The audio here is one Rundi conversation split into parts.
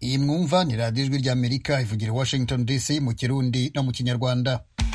iyi mwumva ni radiyo ijwi ry'amerika ivugira i washington dc mu kirundi no mu kinyarwanda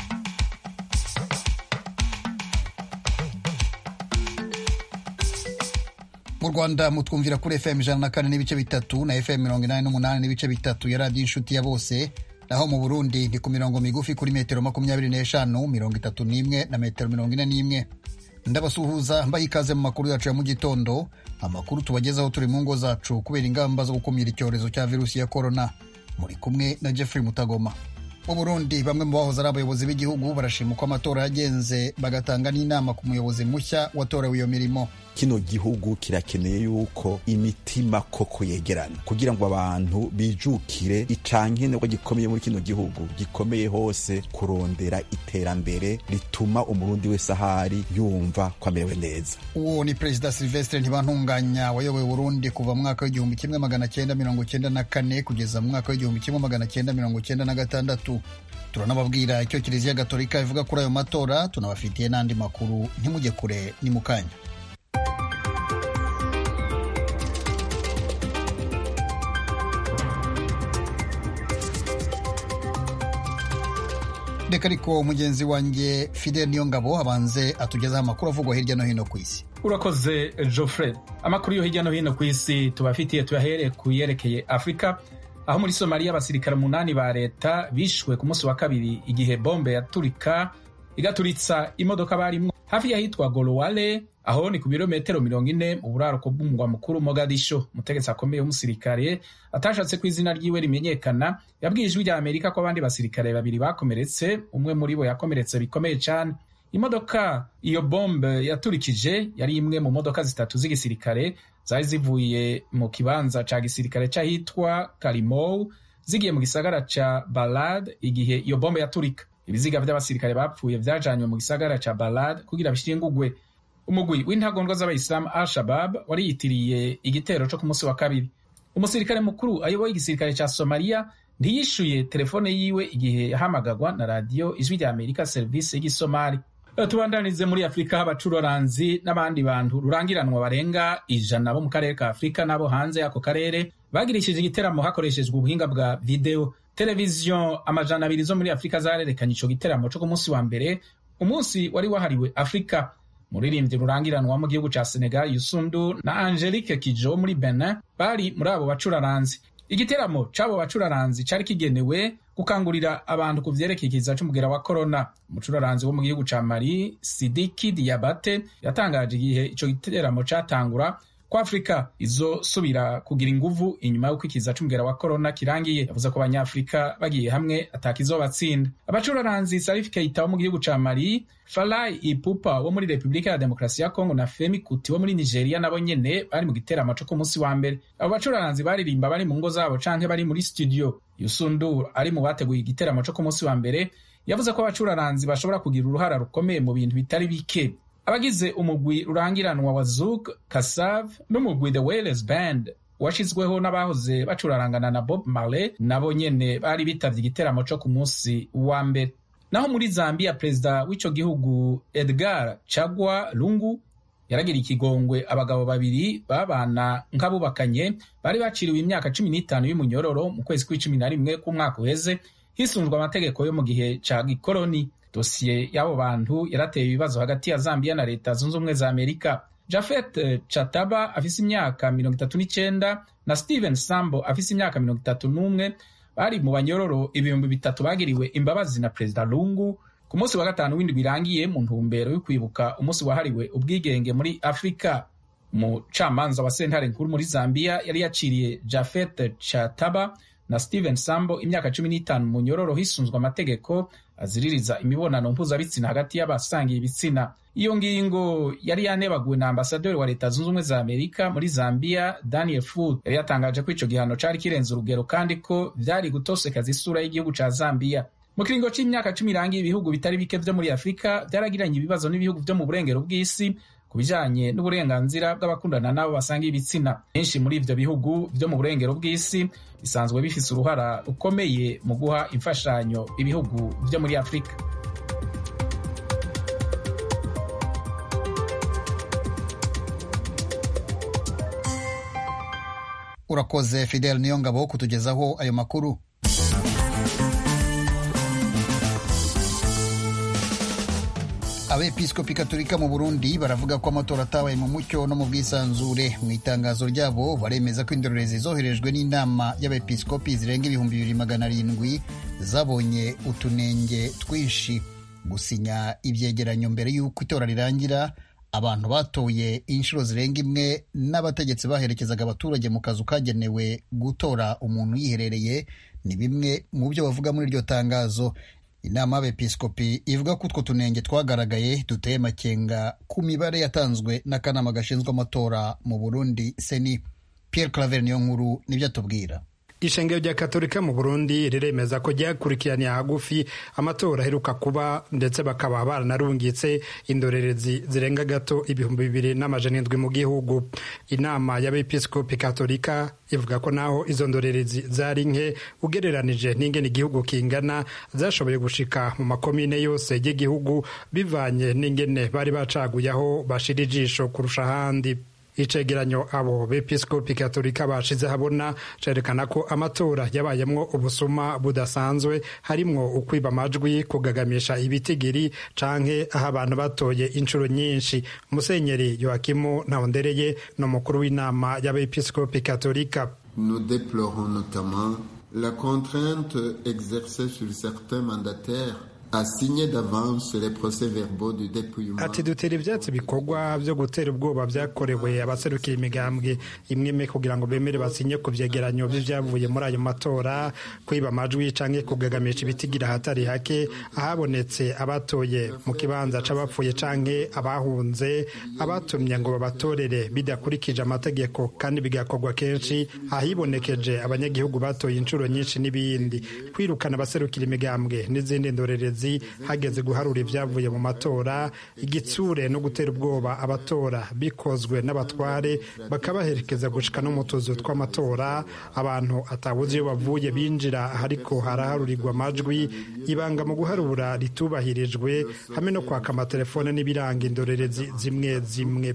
mu rwanda mutwumvira kuri fm ijana na kane n'ibice bitatu na fm mirongo inani n'umunani n'ibice bitatu ya radiyo inshuti ya bose naho mu burundi ni ku mirongo migufi kuri metero makumyabiri n'eshanu mirongo itatu n'imwe na metero mirongo ine n'imwe ndabasuhuza mbaha ikaze mu makuru yacu ya mu gitondo amakuru tubagezaho turi mu ngo zacu kubera ingamba zo gukumira icyorezo cya virusi ya korona muri kumwe na jeffrey mutagoma mu burundi bamwe mu bahoze ari abayobozi b'igihugu barashima uko amatora yagenze bagatanga n'inama ku muyobozi mushya watorewe iyo mirimo kino gihugu kirakeneye yuko imitima koko yegerana kugira ngo abantu bijukire icankene ko gikomeye muri kino gihugu gikomeye hose kurondera iterambere rituma umurundi wese ahari yumva ko amerewe neza uwo ni perezida silvestre ntibantunganya wayoboye burundi kuva mu mwaka w'igihumbi kimwe magana cyenda mirongo cyenda na kane kugeza mu mwaka w'igihumbi kimwe magana cyenda mirongo cyenda na gatandatu turanababwira icyo kiliziya gatolika ivuga kuri ayo matora tunabafitiye n'andi makuru ntimujye kure ni mu kanya reka ariko mugenzi wanjye fidel niyongabo abanze atugezaho amakuru avugwa hirya no hino ku isi urakoze geoffrey amakuru yo hirya no hino ku isi tubafitiye tuyahere ku yerekeye afurika aho muri somaliya abasirikare umunani ba leta bishwe ku munsi wa kabiri igihe bombe yaturika igaturitsa imodoka barimwo hafi y'ahitwa golowale aho ni ku birometero mirongo ine mu buraruko bw'umugwa mukuru mogadisho umutegetsi akomeye w'umusirikare atashatse ko izina ryiwe rimenyekana yabwiye ijwi rya amerika ko abandi basirikare babiri bakomeretse umwe muri bo yakomeretse bikomeye cyane imodoka iyo bombe yaturikije yari imwe mu modoka zitatu z'igisirikare zari zivuye mu kibanza ca gisirikare c'ahitwa karimou zigiye mu gisagara ca balad igihe iyo bombe yaturika ibiziga vy'abasirikare bapfuye vyajanywe mu gisagara ca balad kugira bishingugwe umugwi w'intagondwa z'abayisilamu al shabab wariyitiriye igitero co ku munsi wa kabiri umusirikare mukuru ayoboye igisirikare ca somaliya ntiyishuye telefone yiwe igihe yahamagagwa na radiyo ijwi rya amerika serivisi y'igisomali tubandanize muri afurika abacururanzi n'abandi bantu rurangiranwa barenga ijana bo mu karere ka afurika n'abo hanze y'ako karere bagirishije igiteramo hakoreshejwe ubuhinga bwa videwo televiziyo amajana abiri zo muri afurika zarerekanye ico giteramo co ku munsi wa mbere umunsi wari wahariwe afurika muririmbyi rurangiranwa mu gihugu ca senegal yusundu na angelique kijo muri benin bari muri abo bacuraranzi igiteramo c'abo bacuraranzi cari kigenewe gukangurira abantu ku vyerekeye ikiza c'umugera wa korona umucuraranzi wo mu gihugu ca mali sidiki diabate yatangaje igihe ico giteramo catangura ko afurika izosubira kugira inguvu inyuma y'uko ikiza c'umugera wa korona kirangiye yavuze ko abanyafurika bagiye hamwe atakizobatsinda abacuraranzi sarif keita wo mu gihugu ca mali farai ipupa wo muri repubulika ya demokarasi ya kongo na femi kuti wo muri nigeria nabo nyene bari mu giteramo co ku munsi wa mbere abo bacuraranzi baririmba bari mu ngo zabo canke bari muri studio yusundur ari mu bateguye igiteramo co ku munsi wa mbere yavuze ko abacuraranzi bashobora kugira uruhara rukomeye mu bintu bitari bike abagize umugwi rurangiranwa wa Zouk Kasav n'umugwi The Wailers Band washizweho n'abahoze bacurarangana na Bob Marley nabo nyene bari bitavye igiteramo co ku munsi wa mbere naho muri Zambia perezida w'ico gihugu Edgar Chagwa Lungu yaragira ikigongwe abagabo babiri babana nk'abubakanye bari baciriwe imyaka cumi n'itanu y'umunyororo mu kwezi kw'icumi na rimwe k'umwaka uheze hisunzwe amategeko yo mu gihe ca gikoroni dosiye y'abo bantu yarateye ibibazo hagati ya Zambia na leta zunze ubumwe za Amerika. Jafet Chataba afise imyaka mirongo itatu n'icenda na Steven Sambo afise imyaka mirongo itatu n'umwe bari mu banyororo ibihumbi bitatu bagiriwe imbabazi na Perezida Lungu ku munsi wa gatanu w'indwi birangiye mu ntumbero yo kwibuka umunsi wahariwe ubwigenge muri Afurika. Umucamanza wa sentare nkuru muri Zambia yari yaciriye Jafet Chataba na Steven Sambo imyaka cumi n'itanu mu nyororo hisunzwe amategeko aziririza imibonano mpuzabitsina hagati y'abasangiye ibitsina iyo ngingo yari yanebaguwe na ambasaderi wa leta zunze ubumwe za amerika muri zambia daniel food yari yatangaje ko ico gihano cari kirenze urugero kandi ko vyari gutosekaza isura y'igihugu ca zambia mu kiringo c'imyaka cumi irangiye ibihugu bitari bike vyo muri afurika vyaragiranye ibibazo n'ibihugu vyo mu burengero bw'isi ku bijanye n'uburenganzira bw'abakundana n'abo basangiye ibitsina benshi muri ivyo bihugu vyo mu burengero bw'isi bisanzwe bifise uruhara rukomeye mu guha imfashanyo ibihugu vyo muri afurika urakoze fidel niyo ngabo kutugezaho ayo makuru abepiskopi katolika mu burundi baravuga ko amatora atabaye mu mucyo no mu bwisanzure mu itangazo ryabo baremeza ko indorerezi zoherejwe n'inama y'abepiskopi zirenga ibihumbi bibiri magana arindwi zabonye utunenge twinshi gusinya ibyegeranyo mbere y'uko itora rirangira abantu batoye inshuro zirenga imwe n'abategetsi baherekezaga abaturage mu kazu kagenewe gutora umuntu yiherereye ni bimwe mu byo bavuga muri iryo tangazo inama y'abepiskopi ivuga ko utwo tunenge twagaragaye duteye amakenga ku mibare yatanzwe n'akanama gashinzwe amatora mu burundi seni pierre claver niyo nkuru nibyo atubwira ishengero rya katolika mu burundi riremeza ko ryakurikiraniye hagufi amatora aheruka kuba ndetse bakaba baranarungitse indorerezi zirenga gato ibihumbi bibiri n'amajana indwi mu gihugu inama y'abepiskopi katolika ivuga ko naho izo ndorerezi zari nke ugereranije n'ingene igihugu kingana zashoboye gushika mu makomine yose y'igihugu bivanye n'ingene bari bacaguye aho bashira ijisho kurusha ahandi icegeranyo abo bepiskopi katolika bashize habona cerekana ko amatora yabayemwo ubusuma budasanzwe harimwo ukwiba amajwi kugagamisha ibitigiri canke aho abantu batoye inshuro nyinshi musenyeri yohakimu ntawondereye ni umukuru w'inama y'abepiskopi katolika nous déplorons notamment la contrainte exercée sur certains mandataires ati dutera ibyatsi bikorwa byo gutera ubwoba byakorewe abaserukira imigambwe imwe imwe kugira ngo bemere basinye ku byegeranyo by'ibyavuye muri ayo matora kwiba amajwi canke kugagamisha ibitigira ahatari hake ahabonetse abatoye mu kibanza c'abapfuye canke abahunze abatumye ngo babatorere bidakurikije amategeko kandi bigakorwa kenshi ahibonekeje abanyagihugu batoye inshuro nyinshi n'ibindi kwirukana abaserukira imigambwe n'izindi ndorerezi hageze guharura ibyavuye mu matora igitsure no gutera ubwoba abatora bikozwe n'abatware bakabaherekeza gushika no mu tuzu tw'amatora abantu atabuze iyo bavuye binjira ariko haraharurirwa amajwi ibanga mu guharura ritubahirijwe hamwe no kwaka amatelefone n'ibiranga indorerezi zimwe zimwe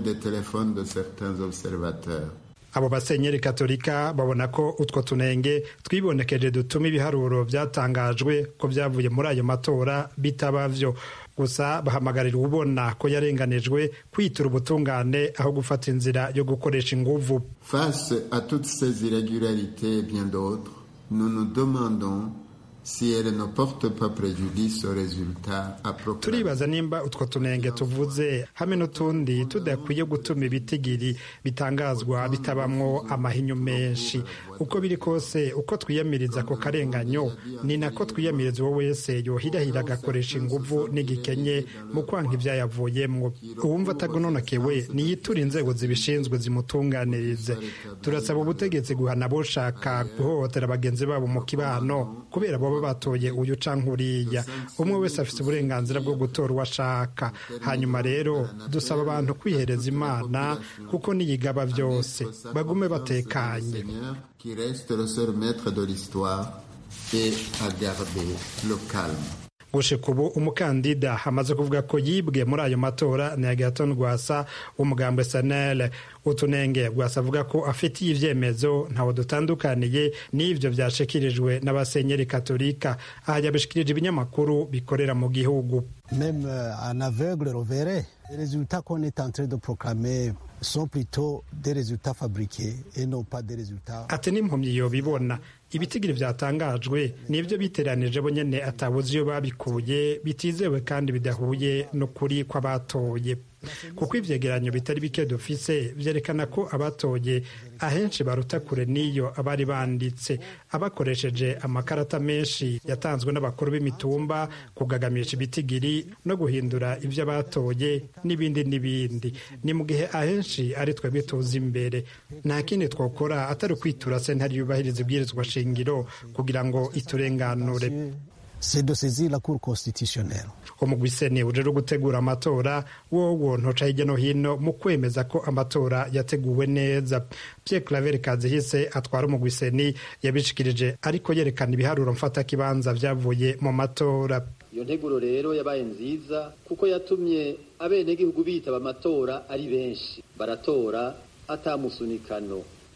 abo basenyeri katolika babona ko utwo tunenge twibonekeje dutuma ibiharuro byatangajwe ko byavuye muri ayo matora bitaba vyo gusa bahamagarira ubona ko yarenganijwe kwitura ubutungane aho gufata inzira yo gukoresha inguvu face à toutes ces irrégularités bien d'autres nous nous demandons si elle ne porte pas préjudice au résultat approprié. turibaza nimba utwo tunenge tuvuze hamwe n'utundi tudakwiye gutuma ibitigiri bitangazwa bitabamwo amahinyu menshi uko biri kose uko twiyamiriza ako karenganyo ni nako twiyamiriza uwo wese yohirahira agakoresha inguvu n'igikenye mu kwanka ivyayavuyemwo uwumva atagononokewe niyitura inzego zibishinzwe zimutunganirize turasaba ubutegetsi guhana boshaka guhohotera bagenzi babo mu kibano kubera baba batoye uyu canke uriya umwe wese afite uburenganzira bwo gutora uwo ashaka hanyuma rero dusaba abantu kwihereza imana kuko niyigaba byose bagume batekanye qui reste le seul maître de l'histoire et à garder le calme gushika ubu umukandida amaze kuvuga ko yibwe muri ayo matora ni agaton rwasa w'umugambwe sanele utunenge rwasa avuga ko afitiye ivyemezo ntawe dutandukaniye n'ivyo vyashikirijwe n'abasenyeri katolika aha yabishikirije ibinyamakuru bikorera mu gihugu même un aveugle le verrait les résultats qu'on est en train de proclamer sont plutôt des résultats fabriqués et non pas des résultats ati n'impumyi yobibona ibitigiri vyatangajwe nivyo biteranije bo nyene atabuze iyo babikuye bitizewe kandi bidahuye n'ukuri kw'abatoye kuko ivyegeranyo bitari bike dufise vyerekana ko abatoye ahenshi baruta kure n'iyo abari banditse abakoresheje amakarata menshi yatanzwe n'abakuru b'imitumba kugagamisha ibitigiri no guhindura ivyo abatoye n'ibindi n'ibindi ni mu gihe ahenshi ari twebwe tuzi imbere nta kindi twokora atari ukwitura sentare yubahiriza ibwirizwa shingiro kugira ngo iturenganure c'est de saisir la Cour constitutionnelle. umugwiseni ujejwe gutegura amatora wowo ntoca hirya no hino mu kwemeza ko amatora yateguwe neza Pierre Claver Kazihise atwara umugwiseni yabishikirije ariko yerekana ibiharuro mfata kibanza vyavuye mu matora iyo nteguro rero yabaye nziza kuko yatumye abenegihugu bitaba amatora ari benshi baratora atamusunikano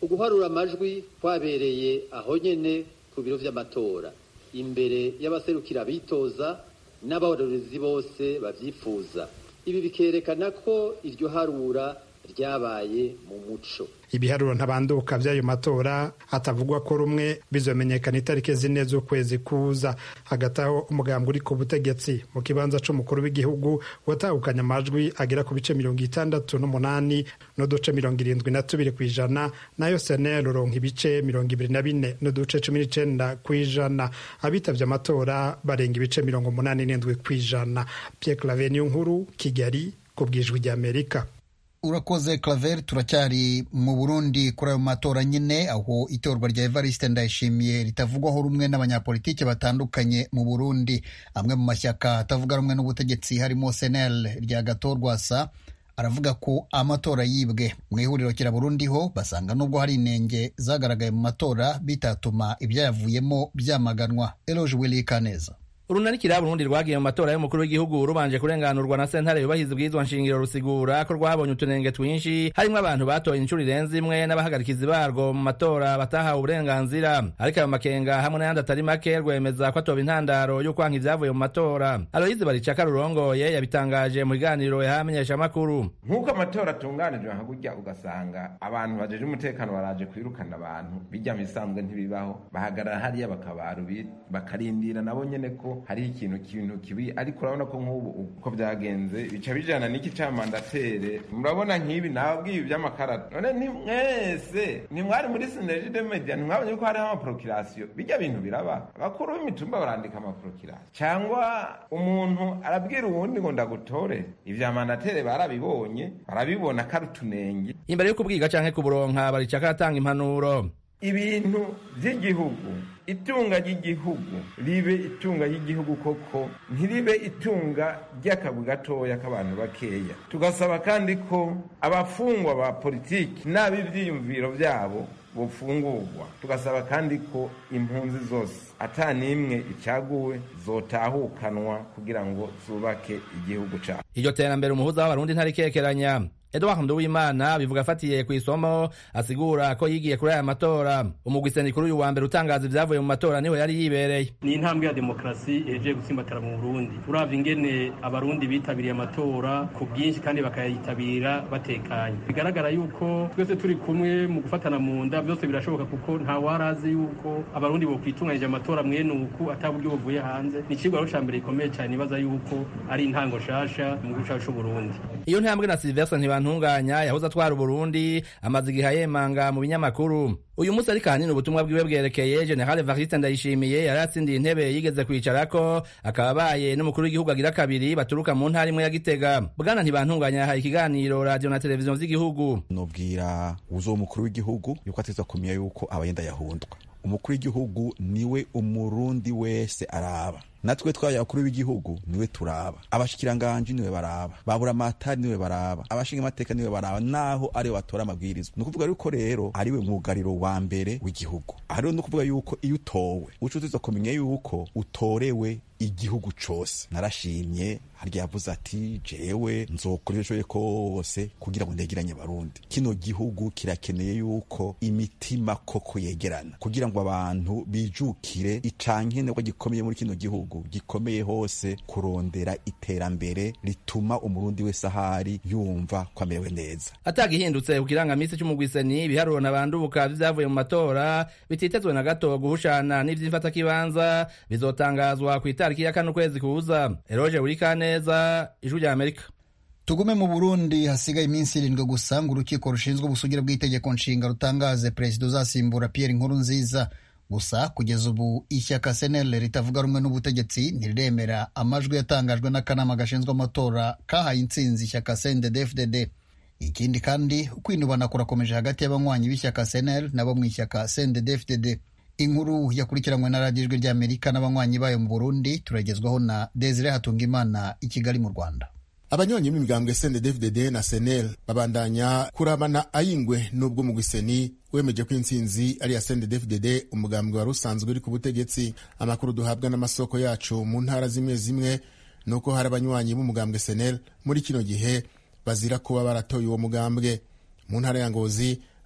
uguharura amajwi kwabereye aho nyene ku biro vy'amatora imbere y'abaserukira abitoza n'abarorezi bose bavyifuza ibi bikerekana ko iryo harura ryabaye mu muco ibiharuro ntabanduka by'ayo matora hatavugwa ko rumwe bizomenyekana itariki zine z'ukwezi kuza hagati aho umugambi uri ku butegetsi mu kibanza c'umukuru w'igihugu watahukanye amajwi agera ku bice mirongo itandatu n'umunani n'uduce mirongo irindwi na tubiri ku ijana nayo senel uronka ibice mirongo ibiri na bine n'uduce cumi n'icenda ku ijana abitavye amatora barenga ibice mirongo umunani n'indwi ku ijana pierre claver niyo nkuru kigali ku bwijwi ry'amerika urakoze claver turacyari mu burundi kuri ayo matora nyine aho itorwa rya evariste ndayishimiye ritavugwaho rumwe n'abanyapolitiki batandukanye mu burundi amwe mu mashyaka atavuga rumwe n'ubutegetsi harimo senel rya gatorwasa aravuga ko amatora yibwe mu ihuriro kiraburundi ho basanga nubwo hari inenge zagaragaye mu matora bitatuma ibyayavuyemo byamaganwa eloge willy kaneza urunarikira Burundi rwagiye mu matora y'umukuru w'igihugu rubanje kurenganurwa na sentare yubahiza ubwirizwa nshingiro rusigura ko rwabonye utunenge twinshi harimo abantu batoye inshuro irenze imwe n'abahagarikizi barwo mu matora batahawe uburenganzira ariko ayo makenga hamwe n'ayandi atari make rwemeza ko atoba intandaro y'ukwanka ivyavuye mu matora aloyizi baricaka rurongoye yabitangaje mu biganiro yahamenyesha amakuru nk'uko amatora atunganijwe nka gutya ugasanga abantu bajeje umutekano baraje kwirukana abantu bijya mu bisanzwe ntibibaho bahagarara hariya bakabaru bakarindira nabo nyene ko hariho ikintu kintu kibi ariko urabona ko nk'ubu uko byagenze bica bijana n'iki camandatere murabona nk'ibi nababwiye ivy'amakarata none ni mwese ntimwari muri sinergie de media ntimwabonye yuko hariho amaprokirasiyo bijya bintu biraba abakuru b'imitumba barandika amaprokirasiyo cyangwa umuntu arabwira uwundi ngo ndagutore ivya mandatere barabibonye barabibona ko ari utunenge imbere yo kubwiga canke kuburonka baricaka aratanga impanuro ibintu by'igihugu itunga ry'igihugu ribe itunga ry'igihugu koko ntiribe itunga ry'akabu gatoya k'abantu bakeya tugasaba kandi ko abafungwa ba politiki n'ab'ivyiyumviro vyabo bufungurwa tugasaba kandi ko impunzi zose ata n'imwe icaguwe zotahukanwa kugira ngo zubake igihugu cabo iryo terambere umuhuza w'abarundi ntarikekeranya Edouard Nduwimana bivuga afatiye ku isomo asigura ko yigiye kuri aya matora umugwi kuri uyu wa mbere utangaza ibyavuye mu matora niho yari yibereye ni intambwe ya demokarasi ihejeje gutsimbatara mu Burundi uravye ingene abarundi bitabiriye amatora ku bwinshi kandi bakayitabira batekanye bigaragara yuko twese turi kumwe mu gufatana mu nda byose birashoboka kuko nta warazi yuko abarundi bokwitunganyije amatora mwene uku ata buryo buvuye hanze ni icigwa rero ca mbere gikomeye cyane nibaza yuko ari intango shasha mu gihugu cacu c'Uburundi iyo ntambwe na Sylvestre ntibantunganya yahoze atwara Uburundi amaze igihe yemanga mu binyamakuru uyu munsi ariko ahanini ubutumwa bwiwe bwerekeye General Evariste Ndayishimiye yari atsindiye intebe yigeze kwicarako akaba abaye n'umukuru w'igihugu agira kabiri baturuka mu ntara imwe ya Gitega bwana ntibantunganya yahaye ikiganiro radio na televiziyo vy'igihugu nobwira uzo mukuru w'igihugu yuko ateza kumenya yuko abayenda yahundwa umukuru w'igihugu niwe umurundi wese araba natwe twaye abakuru b'igihugu niwe turaba abashikiranganji niwe baraba babura amatari niwe baraba abashinga amateka niwe baraba naho ariwe batora amabwirizwa ni ukuvuga yuko rero ariwe mwugariro wa mbere w'igihugu aha rero ni ukuvuga yuko iyo utowe uca utiza kumenya yuko utorewe igihugu cose narashimye harya yavuze ati jewe nzokora ibyo kose kugira ngo ndegeranye barundi kino gihugu kirakeneye yuko imitima koko yegerana kugira ngo abantu bijukire icankenerwa gikomeye muri kino gihugu gikomeye hose kurondera iterambere rituma umurundi wese ahari yumva ko amerewe neza atagihindutse ku kirangamisi c'umugwiseni ibiharuro nabandubuka vyavuye mu matora bititezwe na gato guhushana n'ivy'imfatakibanza bizotangazwa ku itariki ya kane ukwezi kuza eroje burikaneza ijwi rya amerika tugume mu burundi hasigaye iminsi irindwi gusa ngo urukiko rushinzwe ubusugire bw'itegeko nshinga rutangaze perezida uzasimbura pierre nkuru nziza gusa kugeza ubu ishyaka senel ritavuga rumwe n'ubutegetsi ntiriremera amajwi yatangajwe n'akanama gashinzwe amatora kahaye intsinzi ishyaka cndd ikindi kandi ukwinubana kurakomeje hagati y'abanywanyi b'ishyaka senel nabo mu ishyaka cndd inkuru yakurikiranywe na radiyo ijwi ry'amerika n'abanywanyi bayo mu burundi turagezwaho na desire hatungimana i kigali mu rwanda abanywanyi b'imigambwe cndd na senel babandanya kurabana ayingwe n'ubwo mugwiseni wemeje ko intsinzi ari iya cndd umugambwe wari usanzwe uri ku butegetsi amakuru duhabwa n'amasoko yacu mu ntara zimwe zimwe ni uko hari abanywanyi b'umugambwe senel muri kino gihe bazira kuba baratoye uwo mugambwe mu ntara ya ngozi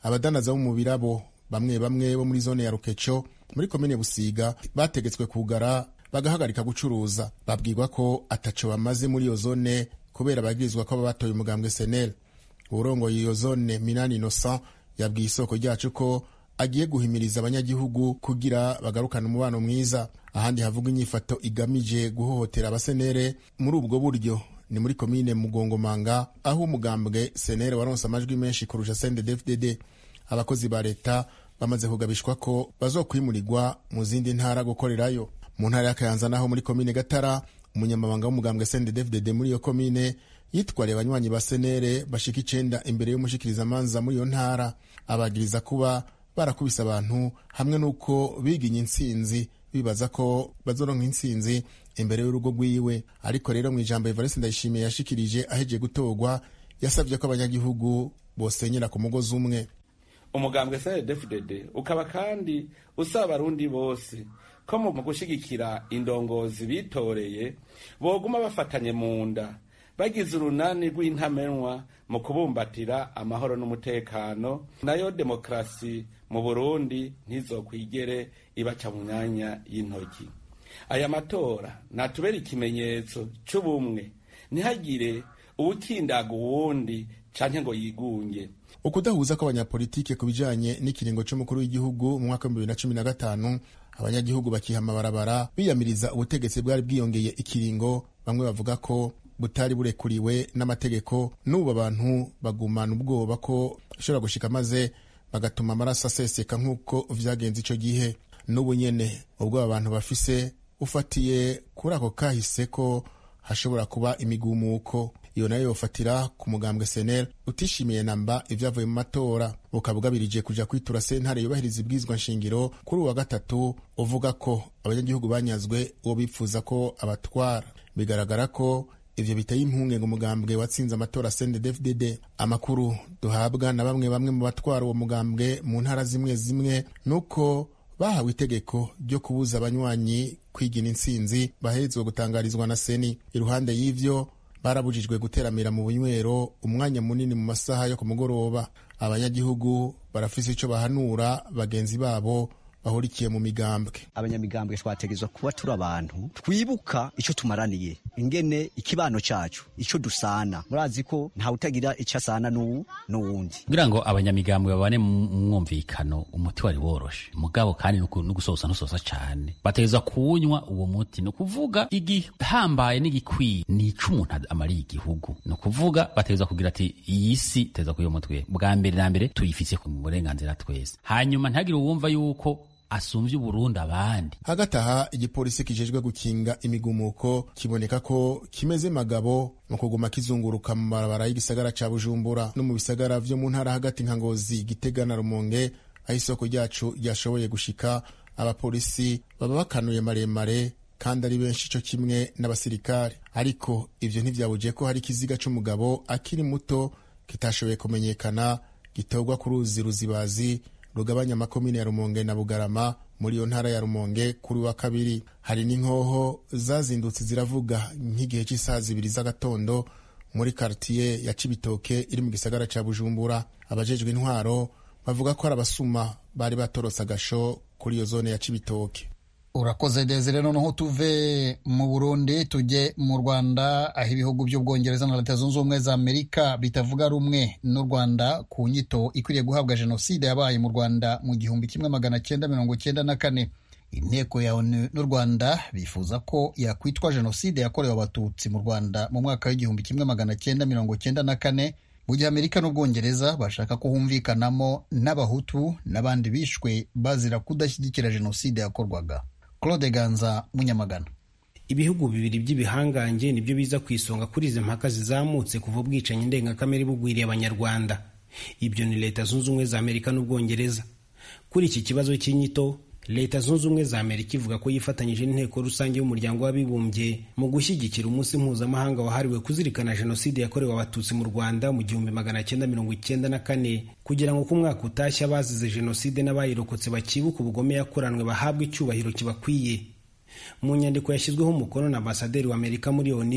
abadanaza bo mu birabo bamwe bamwe bo muri zone ya rukeco muri komine busiga bategetswe kugara bagahagarika gucuruza babwirwa ko ataco bamaze muri iyo zone kubera bagirizwa ko baba batoye umugambwe senel urongoye iyo zone minani innocent yabwiye isoko ryacu ko agiye guhimiriza abanyagihugu kugira bagarukane umubano mwiza ahandi havuga inyifato igamije guhohotera abasenere muri ubwo buryo ni muri komine mugongomanga aho umugambwe senere waronse amajwi menshi kurusha sendedfdd abakozi ba leta bamaze kugabishwa ko bazokwimurirwa mu zindi ntara gukorerayo mu ntara ya kayanza naho muri komine gatara umunyamabanga w'umugambwe sendedfdd muri iyo komine yitwariye abanywanyi ba senere bashika icenda imbere y'umushikirizamanza muri iyo ntara abagiriza kuba barakubise abantu hamwe n'uko biginye intsinzi bibaza ko bazoronka intsinzi imbere y'urugo rwiwe ariko rero mu ijambo evariste ndayishimiye yashikirije ahejeje gutorwa yasabye ko abanyagihugu bosenyera ku mugozi umwe umugambwe cndfdd ukaba kandi usaba abarundi bose ko mu gushigikira indongozi bitoreye boguma bafatanye mu nda bagize urunani rw'intamenwa mu kubumbatira amahoro n'umutekano nayo demokarasi mu burundi ntizokwigere ibaca mu myanya y'intoki aya matora natubera ikimenyetso c'ubumwe ntihagire uwukindaga uwundi canke ngo yigunge ukudahuza kw'abanyapolitike ku bijanye n'ikiringo c'umukuru w'igihugu mu mwaka w'ibihumbi bibiri na cumi na gatanu abanyagihugu bakiha amabarabara biyamiriza ubutegetsi bwari bwiyongeye ikiringo bamwe bavuga ko butari burekuriwe n'amategeko n'ubu abantu bagumana ubwoba ko bishobora gushika maze bagatuma amaraso aseseka nk'uko vyagenze ico gihe n'ubu nyene ubwo abantu bafise ufatiye kuri ako kahise ko hashobora kuba imigumuko iyo nayo yofatira ku mugambwe senel utishimiye namba ivyavuye mu matora bukaba bugabirije kuja kwitura sentare yubahiriza ibwirizwa nshingiro kuri uwa gatatu uvuga ko abanyagihugu banyazwe uwo bipfuza ko abatwara bigaragara ko ivyo biteye impungenge umugambwe watsinze amatora CNDD-FDD amakuru duhabwa na bamwe bamwe mu batwara uwo mugambwe mu ntara zimwe zimwe nuko bahawe itegeko ryo kubuza abanywanyi kwigina intsinzi baherezwa gutangarizwa na seni iruhande y'ivyo barabujijwe guteramira mu bunywero umwanya munini mu masaha yo ku mugoroba abanyagihugu barafise ico bahanura bagenzi babo bahurikiye mu migambwe abanyamigambwe twategezwa kuba turi abantu twibuka ico tumaraniye ingene ikibano cacu ico dusana murazi ko ntawe utagira ico asana n'uwu n'uwundi kugira ngo abanyamigambwe babane mu mwumvikano umuti wari woroshe mugabo kandi no gusosa ntusosa cane bategezwa kuwunywa uwo muti ni ukuvuga igihambaye n'igikwiye ni ico umuntu amariye igihugu ni ukuvuga bategezwa kugira ati iyi si tegezwa kuyo mutwe bwa mbere na mbere tuyifise ku burenganzira twese hanyuma ntihagire uwumva yuko asumvye uburundi abandi hagati aha igipolisi kijejwe gukinga imigumuko kiboneka ko kimeze magabo mu kuguma kizunguruka mu marabara y'igisagara ca bujumbura no mu bisagara vyo mu ntara hagati nka ngozi gitega na rumonge aho isoko ryacu ryashoboye gushika abapolisi baba bakanuye maremare kandi ari benshi co kimwe n'abasirikare ariko ivyo ntivyabuje ko hari ikiziga c'umugabo akiri muto kitashoboye kumenyekana gitorwa ku ruzi ruzibazi rugabanya amakomine ya rumonge na bugarama muri iyo ntara ya rumonge kuri wa kabiri hari n'inkoho zazindutse ziravuga nk'igihe cy'isaha zibiri z'agatondo muri kartiye ya cibitoke iri mu gisagara ca bujumbura abajejwe intwaro bavuga ko ari abasuma bari batorotse agasho kuri iyo zone ya cibitoke urakoze desire noneho tuve mu burundi tujye mu rwanda aho ibihugu by'ubwongereza na leta zunze ubumwe za amerika bitavuga rumwe n'u rwanda ku nyito ikwiriye guhabwa jenoside yabaye mu rwanda mu gihumbi kimwe magana cyenda mirongo cyenda na kane inteko ya onu n'u rwanda bifuza ko yakwitwa jenoside yakorewe abatutsi mu rwanda mu mwaka w'igihumbi kimwe magana cyenda mirongo cyenda na kane mu gihe amerika n'ubwongereza bashaka ko humvikanamo n'abahutu n'abandi bishwe bazira kudashyigikira jenoside yakorwaga claude ganza munyamagana ibihugu bibiri by'ibihangange nibyo biza ku isonga kuri izi mpaka zizamutse kuva ubwicanyi ndengakamere bugwiriye abanyarwanda ibyo ni leta zunze ubumwe za amerika n'ubwongereza kuri iki kibazo cy'inyito leta zunze ubumwe za amerika ivuga ko yifatanyije n'inteko rusange y'umuryango w'abibumbye mu gushyigikira umunsi mpuzamahanga wahariwe kuzirikana jenoside yakorewe abatutsi mu rwanda mu gihumbi magana cyenda mirongo icyenda na kane kugira ngo uko umwaka utashye abazize jenoside n'abayirokotse bakibuka ubugome yakoranwe bahabwe icyubahiro kibakwiye mu nyandiko yashyizweho umukono na ambasaderi wa amerika muri oni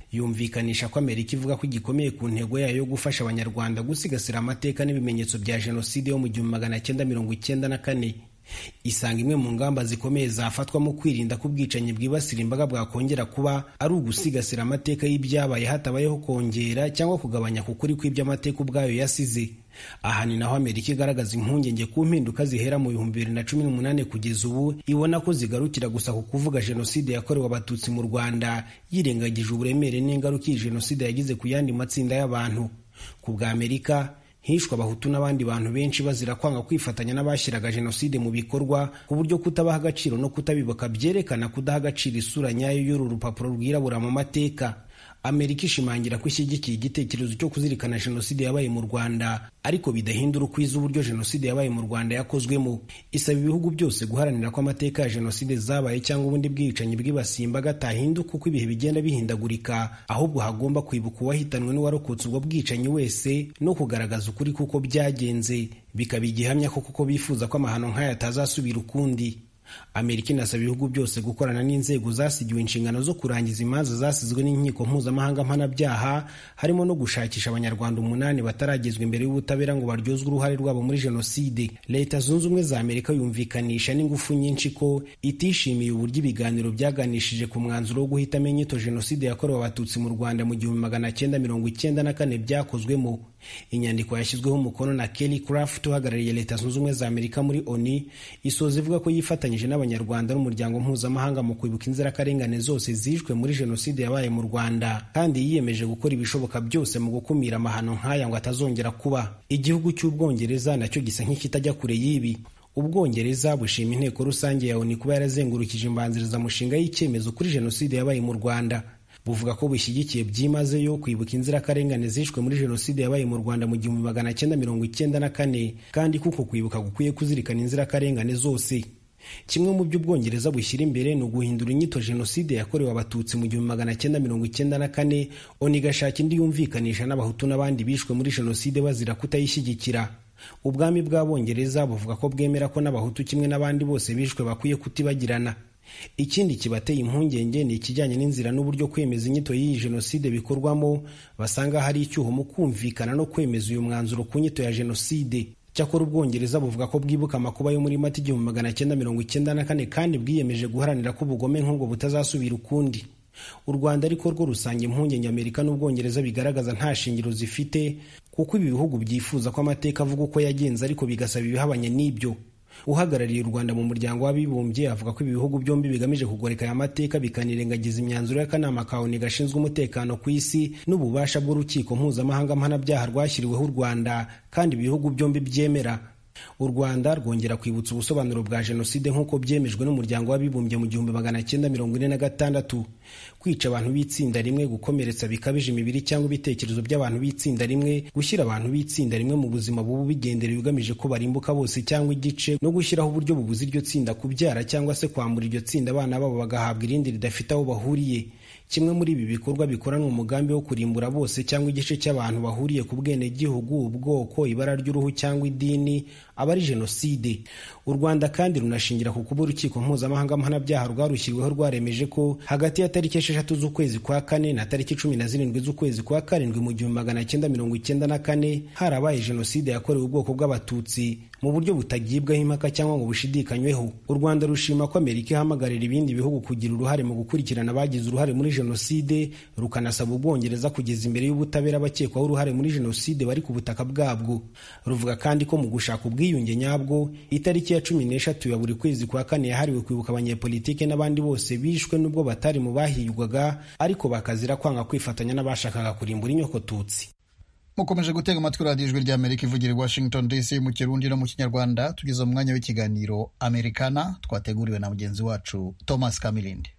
yumvikanisha ko amerika ivuga ko igikomeye ku ntego yayo yo gufasha abanyarwanda gusigasira amateka n'ibimenyetso bya jenoside yo mu gihumbi magana cyenda mirongo icyenda na kane isanga imwe mu ngamba zikomeye zafatwa mu kwirinda ko ubwicanyi bwibasira imbaga bwakongera kuba ari ugusigasira amateka y'ibyabaye hatabayeho kongera cyangwa kugabanya ku kuri kw'iby'amateka ubwayo yasize aha ni naho amerika igaragaza impungenge ku mpinduka zihera mu bihumbi bibiri na cumi n'umunani kugeza ubu ibona ko zigarukira gusa ku kuvuga jenoside yakorewe abatutsi mu rwanda yirengagije uburemere n'ingaruka iyi jenoside yagize ku yandi matsinda y'abantu ku bwa amerika hishwe abahutu n'abandi bantu benshi bazira kwanga kwifatanya n'abashyiraga jenoside mu bikorwa ku buryo kutabaha agaciro no kutabibuka byerekana kudaha agaciro isura nyayo y'uru rupapuro rwirabura mu mateka amerika ishimangira ko ishyigikiye igitekerezo cyo kuzirikana jenoside yabaye mu rwanda ariko bidahindura ukwiza uburyo jenoside yabaye mu rwanda yakozwemo isaba ibihugu byose guharanira ko amateka ya jenoside zabaye cyangwa ubundi bwicanyi bwibasiye imbaga atahinduka uko ibihe bigenda bihindagurika ahubwo hagomba kwibuka uwahitanwe n'uwarokotse ubwo bwicanyi wese no kugaragaza ukuri kuko byagenze bikaba igihamya ko kuko bifuza ko amahano nk'aya atazasubira ukundi amerika inasaba ibihugu byose gukorana n'inzego zasigiwe inshingano zo kurangiza imanza zasizwe n'inkiko mpuzamahanga mpanabyaha harimo no gushakisha abanyarwanda umunani bataragezwa imbere y'ubutabera ngo baryozwe uruhare rwabo muri jenoside leta zunze ubumwe za amerika yumvikanisha n'ingufu nyinshi ko itishimiye uburyo ibiganiro byaganishije ku mwanzuro wo guhitamo inyito jenoside yakorewe abatutsi mu rwanda mu gihumbi magana cyenda mirongo icyenda na kane byakozwemo inyandiko yashyizweho umukono na kelly craft uhagarariye leta zunze ubumwe za amerika muri oni isoza ivuga ko yifatanyije n'abanyarwanda n'umuryango mpuzamahanga mu kwibuka inzirakarengane zose zishwe muri jenoside yabaye mu rwanda kandi yiyemeje gukora ibishoboka byose mu gukumira amahano nk'aya ngo atazongera kuba igihugu cy'ubwongereza nacyo gisa nk'ikitajya kure y'ibi ubwongereza bushima inteko rusange ya oni kuba yarazengurukije imbanzirizamushinga y'icyemezo kuri jenoside yabaye mu rwanda buvuga ko bushyigikiye byimazeyo kwibuka inzirakarengane zishwe muri jenoside yabaye mu rwanda mu gihumbi magana cyenda mirongo icyenda na kane kandi kuko kwibuka gukwiye kuzirikana inzirakarengane zose kimwe mu byo ubwongereza bushyira imbere ni uguhindura inyito jenoside yakorewe abatutsi mu gihumbi magana cyenda mirongo icyenda na kane oni igashaka indi yumvikanisha n'abahutu n'abandi bishwe muri jenoside bazira kutayishyigikira ubwami bw'abongereza buvuga ko bwemera ko n'abahutu kimwe n'abandi bose bishwe bakwiye kutibagirana ikindi kibateye impungenge ni ikijyanye n'inzira n'uburyo kwemeza inyito y'iyi jenoside bikorwamo basanga hari icyuho mu kumvikana no kwemeza uyu mwanzuro ku nyito ya jenoside cyakora ubwongereza buvuga ko bwibuka amakuba yo muri mata igihumbi magana cyenda mirongo icyenda na kane kandi bwiyemeje guharanira ko ubugome nk'ubwo butazasubira ukundi u rwanda ariko rwo rusanga impungenge amerika n'ubwongereza bigaragaza nta shingiro zifite kuko ibi bihugu byifuza ko amateka avuga uko yagenze ariko bigasaba ibihabanye n'ibyo uhagarariye u rwanda mu muryango w'abibumbye avuga ko ibi bihugu byombi bigamije kugoreka aya mateka bikanirengagiza imyanzuro y'akanama ka oni gashinzwe umutekano ku isi n'ububasha bw'urukiko mpuzamahanga mpanabyaha rwashyiriweho u rwanda kandi ibihugu byombi byemera u rwanda rwongera kwibutsa ubusobanuro bwa jenoside nk'uko byemejwe n'umuryango w'abibumbye mu gihumbi magana cyenda mirongo ine na gatandatu kwica abantu b'itsinda rimwe gukomeretsa bikabije imibiri cyangwa ibitekerezo by'abantu b'itsinda rimwe gushyira abantu b'itsinda rimwe mu buzima bubu bigenderewe ugamije ko barimbuka bose cyangwa igice no gushyiraho uburyo bubuza iryo tsinda kubyara cyangwa se kwambura iryo tsinda abana babo bagahabwa irindi ridafite aho bahuriye kimwe muri ibi bikorwa bikoranwa umugambi wo kurimbura bose cyangwa igice cy'abantu bahuriye ku bwenegihugu ubwoko ibara ry'uruhu cyangwa idini aba ari jenoside u rwanda kandi runashingira ku kuba urukiko mpuzamahanga mpanabyaha rwarushyiriweho rwaremeje ko hagati ya tariki esheshatu z'ukwezi kwa kane na tariki cumi na zirindwi z'ukwezi kwa karindwi mu gihumbi magana cyenda mirongo icyenda na kane harabaye jenoside yakorewe ubwoko bw'abatutsi mu buryo butagibwaho impaka cyangwa ngo bushidikanyweho u rwanda rushima ko amerika ihamagarira ibindi bihugu kugira uruhare mu gukurikirana abagize uruhare muri jenoside rukanasaba ubwongereza kugeza imbere y'ubutabera abakekwaho uruhare muri jenoside bari ku butaka bwabwo ruvuga kandi ko mu gushaka ubwiyunge nyabwo itariki ya cumi n'eshatu ya buri kwezi kwa kane yahariwe kwibuka abanyepolitike n'abandi bose bishwe n'ubwo batari mu bahigwaga ariko bakazira kwanga kwifatanya n'abashakaga kurimbura inyokotutsi mukomeje gutega amatwi radiyo ijwi ry'amerika ivugira i washington dc mu kirundi no mu kinyarwanda tugeze mu mwanya w'ikiganiro amerikana twateguriwe na mugenzi wacu thomas kamilindi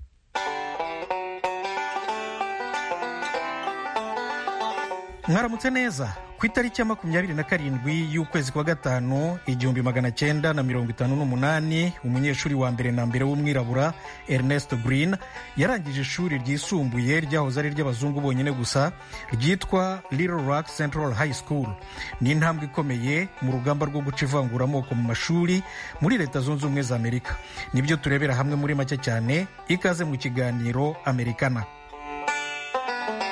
mwaramutse neza ku itariki ya makumyabiri na karindwi y'ukwezi kwa gatanu igihumbi magana cyenda na mirongo itanu n'umunani umunyeshuri wa mbere na mbere w'umwirabura ernest green yarangije ishuri ryisumbuye ryahoze ari iry'abazungu bonyine gusa ryitwa little rock central high school ni intambwe ikomeye mu rugamba rwo guca ivanguramoko mu mashuri muri leta zunze ubumwe za amerika nibyo turebera hamwe muri make cyane ikaze mu kiganiro amerikana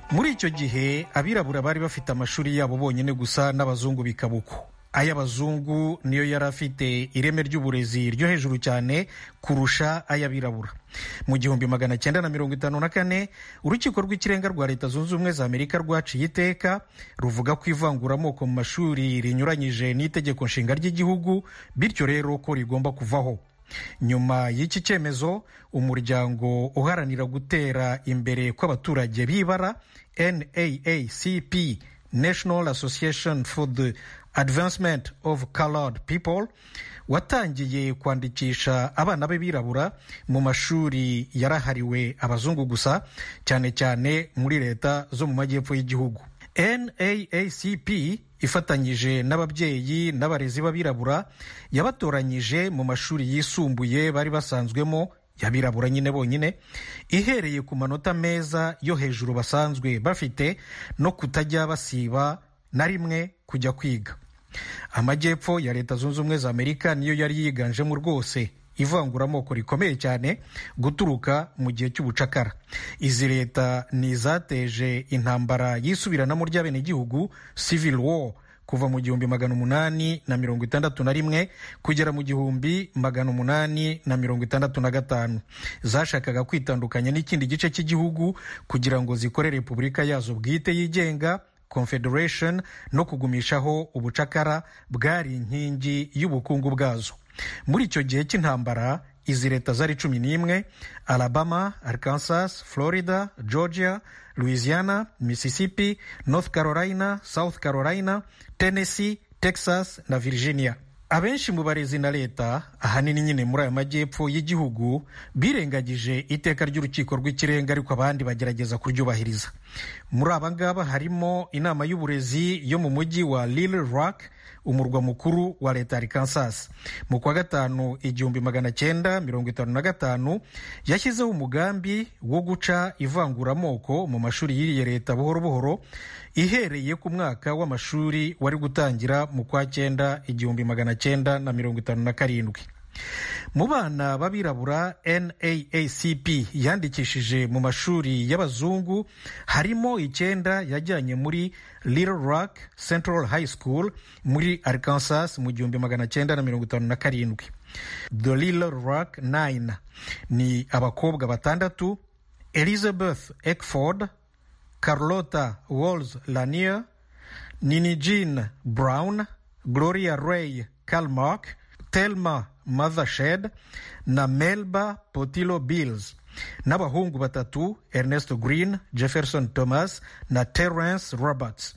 muri icyo gihe abirabura bari bafite amashuri yabo bonyine gusa n'abazungu bikaba uko ay'abazungu niyo yari afite ireme ry'uburezi ryo hejuru cyane kurusha ay'abirabura mu gihumbi magana cyenda na mirongo itanu na kane urukiko rw'ikirenga rwa leta zunze ubumwe za amerika rwaciye iteka ruvuga ko ivanguramoko mu mashuri rinyuranyije n'itegeko nshinga ry'igihugu bityo rero ko rigomba kuvaho nyuma y'iki cyemezo umuryango uharanira gutera imbere kw'abaturage b'ibara naacp national association for the advancement of colored people watangiye kwandikisha abana b'abirabura mu mashuri yarahariwe abazungu gusa cyane cyane muri leta zo mu majyepfo y'igihugu naacp ifatanyije n'ababyeyi n'abarezi b'abirabura yabatoranyije mu mashuri yisumbuye bari basanzwemo y'abirabura nyine bonyine ihereye ku manota meza yo hejuru basanzwe bafite no kutajya basiba na rimwe kujya kwiga amajyepfo ya leta zunze ubumwe za amerika niyo yari yiganjemo rwose ivanguramoko rikomeye cyane guturuka mu gihe cy'ubucakara izi leta ni izateje intambara yisubiranamo ry'abenegihugu civil war kuva mu gihumbi magana umunani na mirongo itandatu na rimwe kugera mu gihumbi magana umunani na mirongo itandatu na gatanu zashakaga kwitandukanya n'ikindi gice cy'igihugu kugira ngo zikore repubulika yazo bwite yigenga confederation no kugumishaho ubucakara bwari inkingi y'ubukungu bwazo muri icyo gihe cy'intambara izi leta zari cumi n'imwe alabama arkansas florida georgia louisiana mississippi north carolina south carolina tennessee texas na virginia abenshi mu barezi na leta ahanini nyine muri aya majyepfo y'igihugu birengagije iteka ry'urukiko rw'ikirenga ariko abandi bagerageza kuryubahiriza muri aba ngaba harimo inama y'uburezi yo mu mujyi wa Little Rock umurwa mukuru wa leta ya Arkansas mu kwa gatanu igihumbi magana cyenda mirongo itanu na gatanu yashyizeho umugambi wo guca ivanguramoko mu mashuri y'iriya leta buhoro buhoro ihereye ku mwaka w'amashuri wari gutangira mu kwa cyenda igihumbi magana cyenda na mirongo itanu na karindwi mu bana b'abirabura naacp yandikishije mu mashuri y'abazungu harimo icyenda yajyanye muri little rock central high school muri arkansas mu gihumbi magana cyenda na mirongo itanu na karindwi the little rock nine ni abakobwa batandatu elizabeth eckford carlota walls lanier nini jean brown gloria ray calmark telma mothershed na melba potilo bills n'abahungu batatu ernest green jefferson thomas na terence roberts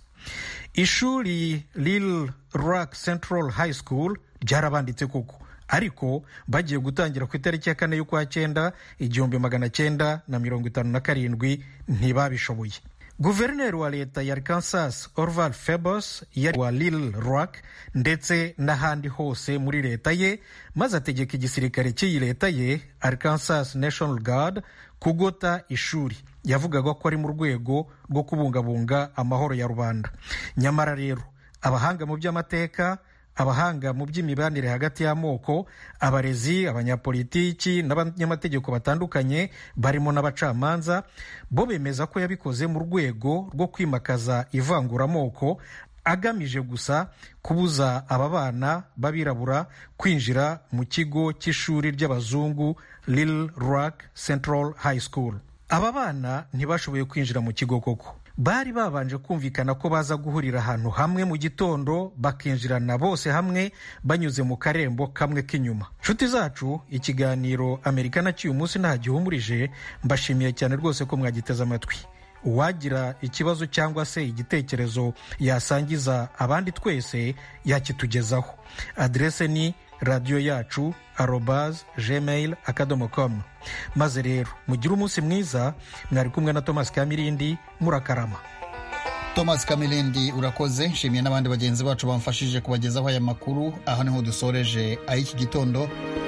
ishuri lil rock central high school ryarabanditse koko ariko bagiye gutangira ku itariki ya kane y'ukwa cyenda igihumbi magana cyenda na mirongo itanu na karindwi ntibabishoboye guverineri wa leta ya arkansas orval febos yari wa lil rock ndetse n'ahandi hose muri leta ye maze ategeka igisirikare cy'iyi leta ye arkansas national guard kugota ishuri yavugaga ko ari mu rwego rwo kubungabunga amahoro ya rubanda nyamara rero abahanga mu by'amateka abahanga mu by'imibanire hagati y'amoko abarezi abanyapolitiki n'abanyamategeko batandukanye barimo n'abacamanza bo bemeza ko yabikoze mu rwego rwo kwimakaza ivanguramoko agamije gusa kubuza aba bana b'abirabura kwinjira mu kigo cy'ishuri ry'abazungu Little Rock Central High School aba bana ntibashoboye kwinjira mu kigo koko bari babanje kumvikana ko baza guhurira ahantu hamwe mu gitondo bakinjirana bose hamwe banyuze mu karembo kamwe k'inyuma nshuti zacu ikiganiro amerika cy'uyu munsi nta gihumurije mbashimiye cyane rwose ko mwagiteze amatwi uwagira ikibazo cyangwa se igitekerezo yasangiza abandi twese yakitugezaho aderese ni radiyo yacu arobaz gmail akadomo com maze rero mugire umunsi mwiza mwari kumwe na thomas kamirindi murakarama thomas kamirindi urakoze nshimiye n'abandi bagenzi bacu bamfashije kubagezaho aya makuru aha niho dusoreje ay'iki gitondo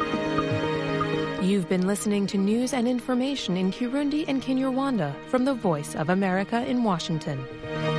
You've been listening to news and information in Kirundi and Kinyarwanda from the Voice of America in Washington.